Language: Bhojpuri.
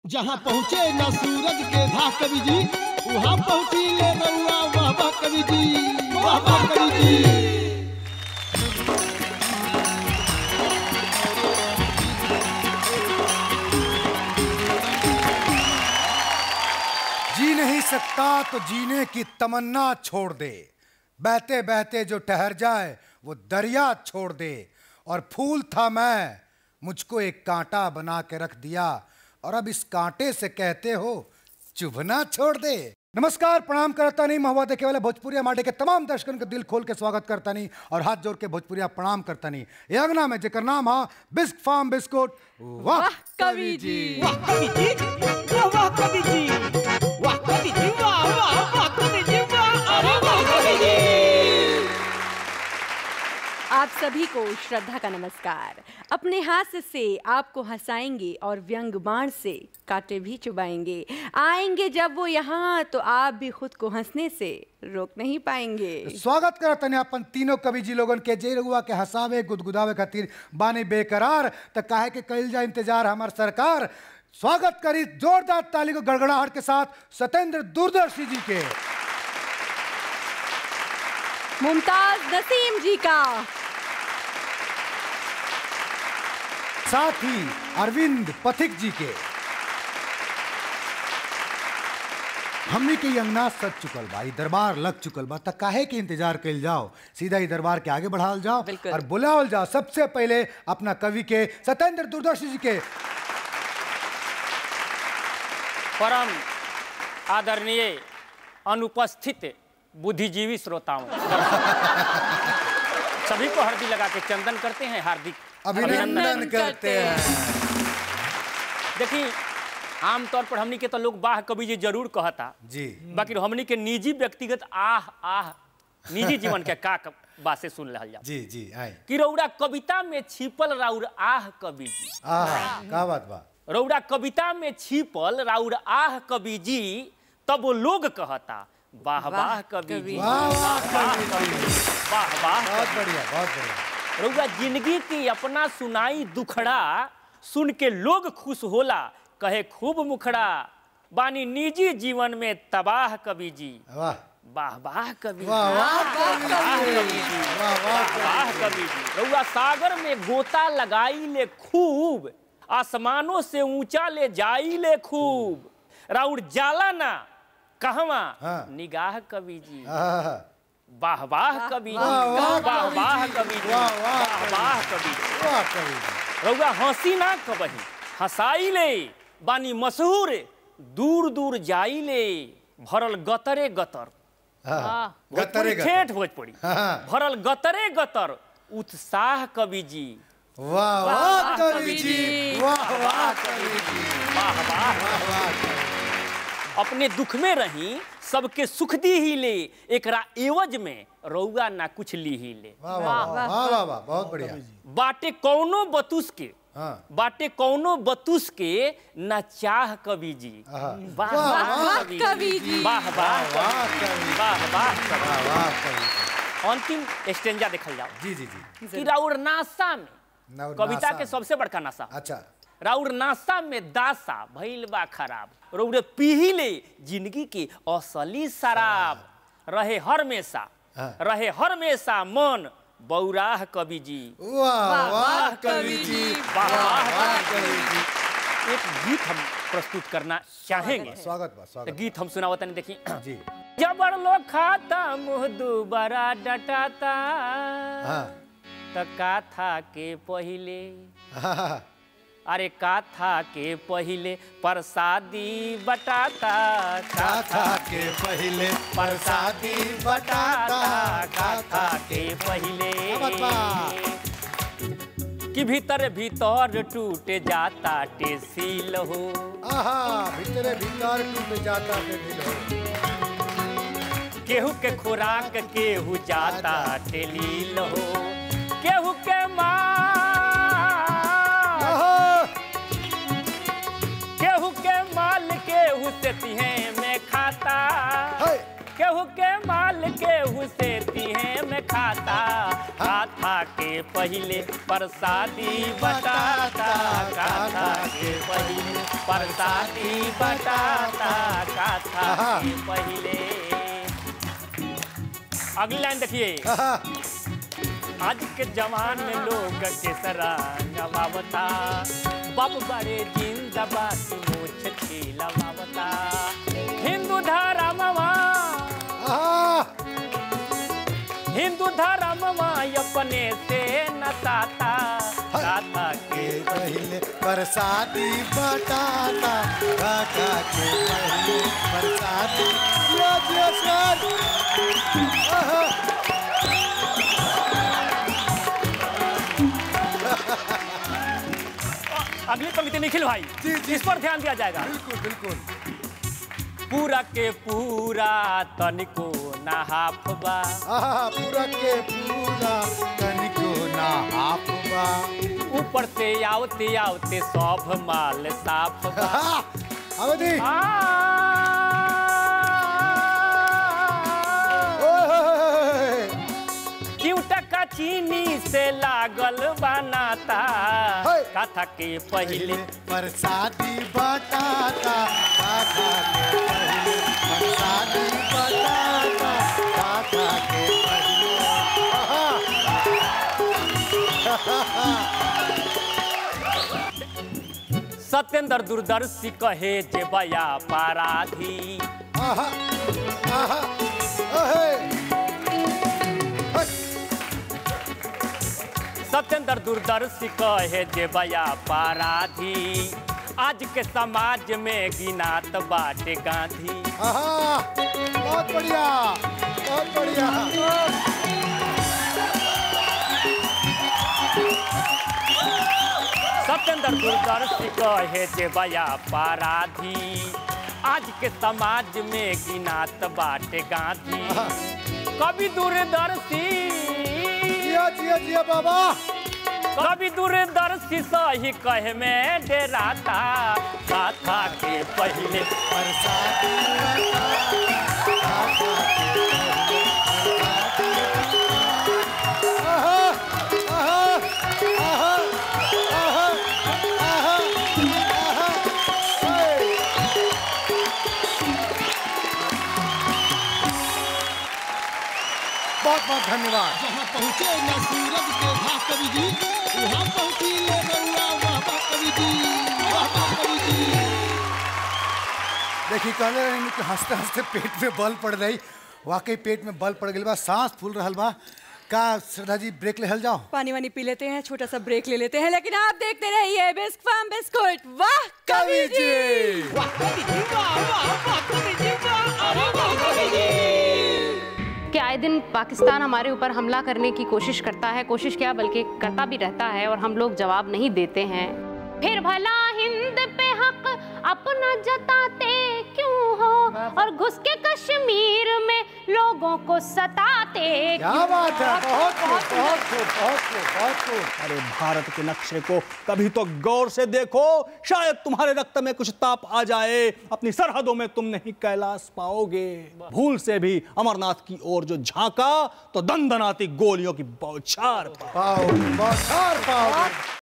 जहाँ पहुँचे न सूरज के धा कवि जी वहाँ पहुँची ले रउआ वाह वाह कवि जी वाह वाह कवि जी जी नहीं सकता तो जीने की तमन्ना छोड़ दे बहते बहते जो ठहर जाए वो दरिया छोड़ दे और फूल था मैं मुझको एक कांटा बना के रख दिया और अब इस कांटे से कहते हो चुभना छोड़ दे नमस्कार प्रणाम करता नहीं महुआ देखे वाले भोजपुरिया माटे के तमाम दर्शकन के दिल खोल के स्वागत करता नहीं और हाथ जोड़ के भोजपुरिया प्रणाम करता नहीं ये अंगना में जेकर नाम हा बिस्क फार्म बिस्कुट वाह वाह कवि जी वाह कवि जी वाह वाह कवि जी वाह कवि जी वाह वाह वाह कवि जी वाह अरे वाह कवि जी आप सभी को श्रद्धा का नमस्कार अपने हाथ से आपको हंसाएंगे और व्यंग बाण से कांटे भी चुबाएंगे आएंगे जब वो यहाँ तो आप भी खुद को हंसने से रोक नहीं पाएंगे स्वागत करत तने अपन तीनों कवि जी लोगन के जे रउआ के हंसावे गुदगुदावे खातिर बानी बेकरार त काहे के कइल जा इंतजार हमार सरकार स्वागत करी जोरदार ताली को गड़गड़ाहट के साथ सत्येंद्र दूरदर्शी जी के मुमताज नसीम जी का साथ ही अरविंद पथिक जी के हमने के ई अंगना सज चुकल बा ई दरबार लग चुकल बा त काहे के इंतजार कइल जाओ सीधा ही दरबार के आगे बढ़ाल जाओ बिल्कुल। और बुलावल जाओ सबसे पहले अपना कवि के सत्येंद्र दूरदर्शी जी के परम आदरणीय अनुपस्थित बुद्धिजीवी श्रोताओं सभी को हल्दी लगा के चंदन करते हैं हार्दिक अभिनंदन करते हैं देखिए आमतौर पर हमनी के तो लोग बाह कवि जी जरूर कहता जी बाकी हमनी के निजी व्यक्तिगत आह आह निजी जीवन के का क- बात से सुन रहा जा जी जी आए कि रौरा कविता में छिपल राउर आह कवि जी आहा का बात बा रौरा कविता में छिपल राउर आह कवि जी तब वो लोग कहता वाह वाह कवि जी वाह वाह कवि जी वाह वाह बहुत बढ़िया बहुत बढ़िया रउआ जिंदगी की अपना सुनाई दुखड़ा सुन के लोग खुश होला कहे खूब मुखड़ा बानी निजी जीवन में तबाह कवि जी वाह वाह वाह कवि जी, वाह वाह कवि वाह जी कवि जी वाह वाह वाह कवि जी रउआ सागर में गोता लगाई ले खूब आसमानों से ऊंचा ले जाई ले खूब राउर जाला ना कहवा हाँ। निगाह कवि जी आहा, वाह वाह कवि जी वाह, वाह, वाह कवि वाह जी। कवि जी वाह, वाह, वाह कवि वाह कवि जी वाह कवि जी रउआ हंसी ना कबही हंसाई ले बानी मशहूर दूर दूर जाई ले भरल गतरे गतर हाँ, भोजपुरी गतरे गतर। ठेठ भोजपुरी हाँ। भरल गतरे गतर उत्साह कवि जी वाह वाह कवि जी वाह वाह कवि जी वाह वाह वाह वाह कवि जी। अपने दुख में रही सबके सुख दी ही ले एकरा एवज में रउआ ना कुछ ली ही ले वाह वाह वाह वाह वाह वाह बहुत बढ़िया बाटे कौनो बतुस के हाँ बाटे कौनो बतुस के न चाह कवि जी आहा। वाह वाह, वाह वाह, कवि कवि जी जी। वाह वाह वाह कवि कवि जी। जी। वाह वाह कवि वाह वाह कवि जी अंतिम स्टेंजा देखल जाओ जी जी जी कि राउर नासा में नव- कविता नासा के में। सबसे बड़का नासा अच्छा राउर नासा में दासा भइल बा खराब रउरे पीही ले जिंदगी के असली शराब रहे हर मेसा हाँ। रहे हर मेसा मन बौराह कवि जी वाह वाह कवि जी वाह, वाह वाह, वाह कवि जी एक गीत हम प्रस्तुत करना चाहेंगे स्वागत बा तो स्वागत गीत हम सुनावत नहीं देखी बा। जी जबर लोग खाता मुँह दुबारा डटाता हाँ त काथा के पहिले हाँ, अरे काथा के पहिले प्रसादी बटाता काथा के पहले प्रसादी बटाता काथा के पहिले क्या बात बा? कि भीतर भीतर टूट जाता टेसील हो आहा भीतरे भीतर टूट जाता के दिल हो केहू के खुराक केहू जाता टेलील हो केहू के माँ आहा, केहू के माल केहू से तिहे में खाता हाय, केहू के माल केहू से तिहे में खाता खाता के पहिले प्रसादी बटाता काथा के पहिले प्रसादी बटाता काथा के पहिले अगली लाइन देखिए आहा, आज के जवान में लोग के सरांगवावता बाप बड़े जिंदाबाद मोछ छीलवावता हिंदू धर्मवा आहा, हिंदू धर्मवा अपने से नसाता गाथा के के पहले बरसाती बटाता काका के पहले बरसाती जिया जिया सर आहा, अगली पंक्ति निखिल भाई जी, जी, इस पर ध्यान दिया जाएगा बिल्कुल बिल्कुल पूरा के पूरा तनिको नहाफबा आहा, पूरा के पूरा तनिको ना हाफबा ऊपर से आवते आवते सब माल साफ बा आहा, अवधि ओए, क्यों टका चीनी से लागल बनाता है। कथा के पहले बरसाती बटाता काका के पहले बरसाती बटाता काका के पहले आहा, सत्येंद्र दूरदर्शी कहे जे बया पाराधी आहा, आहा, ओहे, हट, सत्येंद्र दूरदर्शी कहे जे बया पाराधी आज के समाज में गिनात बाटे गांधी आहा, बहुत बढ़िया बहुत बढ़िया सत्येंद्र दूरदर्शी कहे जे बया पाराधी आज के समाज में गिनात बाटे गांधी कभी दूरदर्शी जिया जिया जिया बाबा कभी दूरदर्शी सही कहे में डेराता गाथा के पहले बरसाती बटाता आहा, आहा, आहा, आहा, आहा, आहा, ओए। बहुत बहुत धन्यवाद जहाँ पहुँचे न सूरज के घास कवि जी वहाँ पहुँची ले रउआ वाह वाह कवि जी वाह वाह कवि जी देखिए कहले रही कि हंसते हंसते पेट में बल पड़ रही वाकई पेट में बल पड़ गई बा सांस फूल रहल बा का श्रद्धा जी ब्रेक ले हल जाओ पानी वानी पी लेते हैं छोटा सा ब्रेक ले लेते हैं लेकिन आप देखते रहिए बिस्क फार्म बिस्कुट वाह कवि जी वाह कवि जी वाह वाह वाह कवि जी वाह अरे वाह कवि जी कि आए दिन पाकिस्तान हमारे ऊपर हमला करने की कोशिश करता है कोशिश क्या बल्कि करता भी रहता है और हम लोग जवाब नहीं देते हैं फिर भला हिंद पे हक अपना जताते क्यों हो और घुस के कश्मीर में लोगों को सताते क्या क्यों? बात है बहुत खूब बहुत खूब बहुत खूब बहुत खूब अरे भारत के नक्शे को कभी तो गौर से देखो शायद तुम्हारे रक्त में कुछ ताप आ जाए अपनी सरहदों में तुम नहीं कैलाश पाओगे भूल से भी अमरनाथ की ओर जो झांका तो दंदनाती गोलियों की बौछार पाओ पाओ बहुत पाओ